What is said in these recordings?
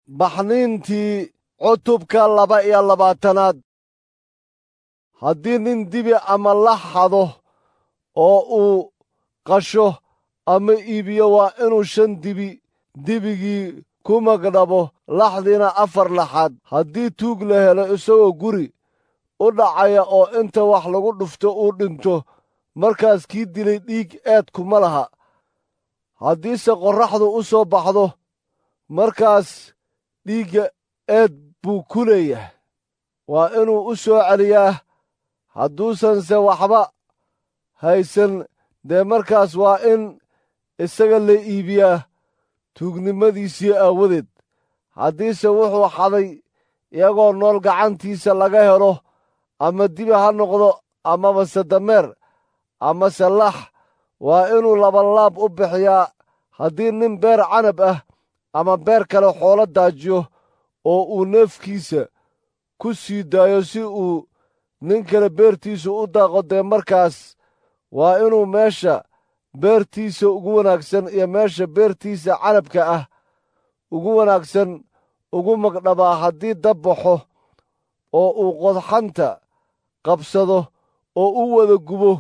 baxniintii cutubka laba iyo labaatanaad haddii nin dibi ama la xado oo uu qasho ama iibiyo waa inuu shan dibi dibigii ku magdhabo laxdiina afar laxaad haddii tuug la helo isagoo guri u dhacaya oo inta wax lagu dhufto uu dhinto markaas kii dilay dhiig eed kuma laha haddiise qorraxdu u soo baxdo markaas dhiigga eed buu ku leeyahay waa inuu u soo celiyaa hadduusanse waxba haysan dee markaas waa in isaga la iibiyaa tuugnimadiisii aawadeed haddiise wuxuu xaday iyagoo nool gacantiisa laga helo ama dibi ha noqdo amabase dameer amase lax waa inuu labanlaab u bixiyaa haddii nin beer canab ah ama beer kale xoolo daajiyo oo uu neefkiisa ku sii daayo si uu nin kale beertiisa u daaqo dee markaas waa inuu meesha beertiisa ugu wanaagsan iyo meesha beertiisa canabka ah ugu wanaagsan ugu magdhabaa haddii dab baxo oo uu qodxanta qabsado oo u wada gubo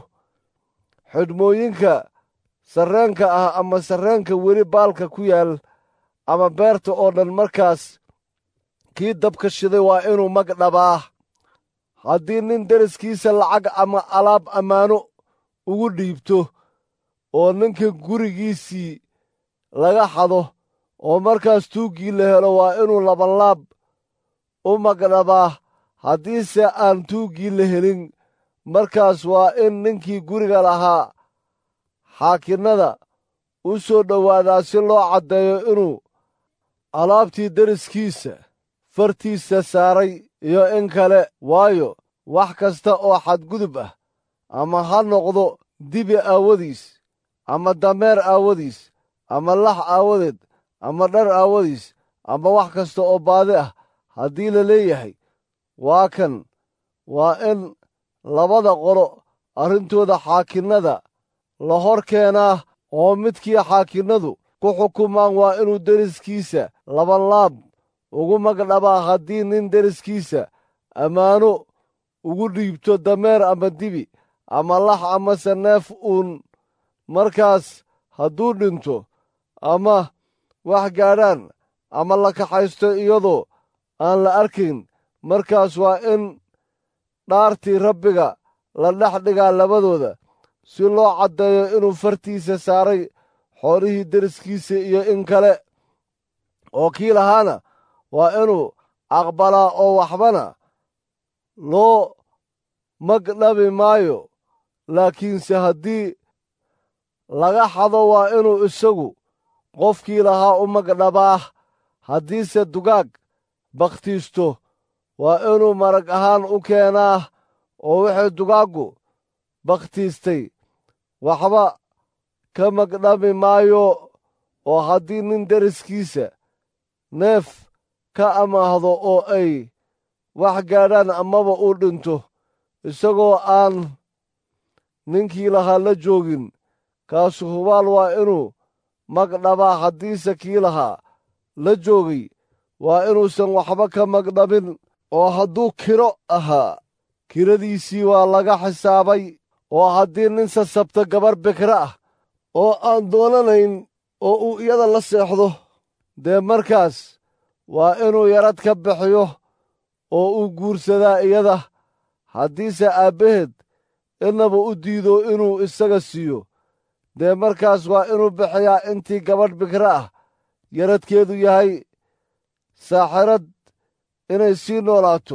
xidhmooyinka sarreenka ah ama sarreenka weli baalka ku yaal ama beerta oo dhan markaas kii dabka shiday waa inuu magdhabaa haddii nin deriskiisa lacag ama alaab ammaano ugu dhiibto oo ninka gurigiisii laga xado oo markaas tuuggii la helo waa inuu labanlaab u magdhabaa haddiise aan tuuggii la helin markaas waa in ninkii guriga lahaa xaakinnada u soo dhowaadaa si loo caddeeyo inuu alaabtii deriskiisa fartiisa saaray iyo in kale waayo wax kasta oo xadgudub ah ama ha noqdo dibi aawadiis ama dameer aawadiis ama lax aawadeed ama dhar aawadiis ama wax kasta oo baadi ah haddii la leeyahay waa kan waa in labada qolo arrintooda xaakinnada la hor keenaa oo midkii xaakinnadu ku xukumaan waa inuu deriskiisa labanlaab ugu magdhabaa haddii nin deriskiisa ammaano ugu dhiibto dameer ama dibi ama lax amase neef uun markaas hadduu dhinto ama wax gaadhaan ama la kaxaysto iyadoo aan la arkayn markaas waa in dhaartii rabbiga la dhex dhigaa labadooda si loo caddeeyo inuu fartiisa saaray xoolihii deriskiisa iyo in kale oo kii lahaana waa inuu aqbalaa oo waxbana loo magdhabi maayo laakiinse haddii laga xado waa inuu isagu qofkii lahaa u magdhabaa haddiise dugaag bakhtiisto waa inuu marag ahaan u keenaa oo wixii dugaaggu bakhtiistay waxba ka magdhabi maayo oo haddii nin deriskiisa neef ka amaahdo oo ay wax gaadhaan amaba uu dhinto isagoo aan ninkii lahaa la joogin kaasu hubaal waa inuu magdhabaa haddiise kii lahaa la joogay waa inuusan waxba ka magdhabin oo hadduu kiro ahaa kiradiisii waa laga xisaabay oo haddii nin sasabto gabar bikra ah oo aan doonanayn oo uu iyada la seexdo dee markaas waa inuu yarad ka bixiyo oo uu guursadaa iyada haddiise aabbaheed innaba u diido inuu isaga siiyo dee markaas waa inuu bixiyaa intii gabadh bikra ah yaradkeedu yahay saaxirad inay sii noolaato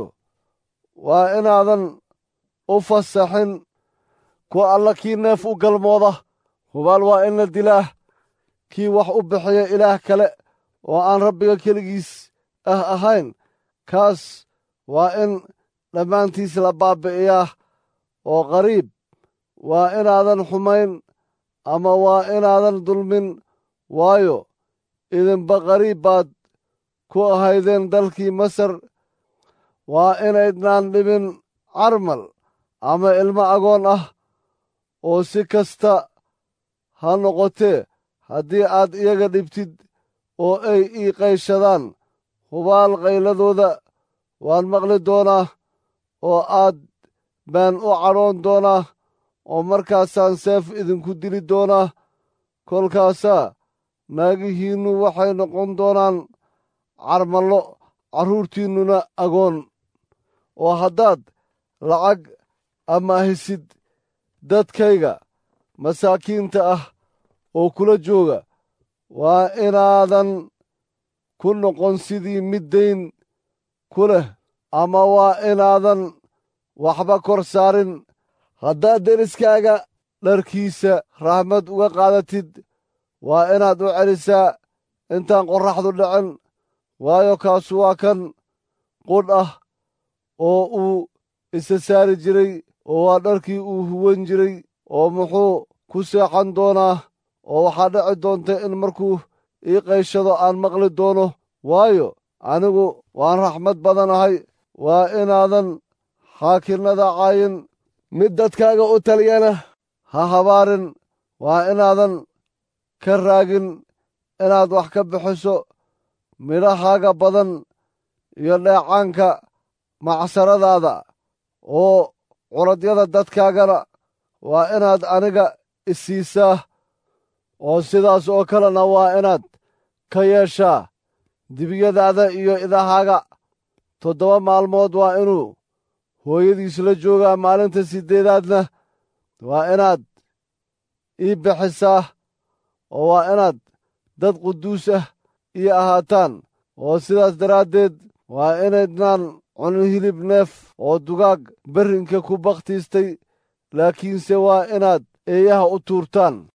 waa inaadan u fasaxin ku alla kii neef u galmooda hubaal waa in la dilaa kii wax u bixiya ilaah kale oo aan rabbiga keligiis ah ahayn kaas waa in dhammaantiis la baabbi'iyaa oo qariib waa inaadan xumayn ama waa inaadan dulmin waayo idinba qariib baad ku ahaydeen dalkii masar waa inaydnaan dhibin carmal ama ilmo agoon ah oo si kasta ha noqotee haddii aad iyaga dhibtid oo ay ii qayshadaan hubaal qayladooda waan maqli doonaa oo aad baan u cadhoon doonaa oo markaasaan seef idinku dili doonaa kolkaasaa naagihiinnu waxay noqon doonaan carmallo carruurtiinnuna agoon oo haddaad lacag amaahisid dadkayga masaakiinta ah oo kula jooga waa inaadan ku noqon sidii mid dayn ku leh ama waa inaadan waxba kor saarin haddaad deriskaaga dharkiisa raxmad uga qaadatid waa inaad u celisaa intaan qorraxdu dhicin waayo kaasu waa kan qudh ah oo uu isa saari jiray oo waa dharkii uu huwan jiray oo muxuu ku seexan doonaa oo waxaa dhici doonta in markuu ii qayshado aan maqli doono waayo anigu waan raxmad badanahay waa inaadan xaakinnada caayin mid dadkaaga u taliyana ha habaarin waa inaadan ka raagin inaad wax ka bixiso midhahaaga badan iyo dheecaanka macsaradaada oo curadyada dadkaagana waa inaad aniga isiisaa oo sidaas oo kalena waa inaad ka yeeshaa dibiyadaada iyo idahaaga toddoba maalmood waa inuu hooyadiis la joogaa maalinta siddeedaadna waa inaad ii bixisaa oo waa inaad dad quduus ah ii ahaataan oo sidaas daraaddeed waa inaydnaan cunin hilib neef oo dugaag berrinka ku bakhtiistay laakiinse waa inaad eeyaha u tuurtaan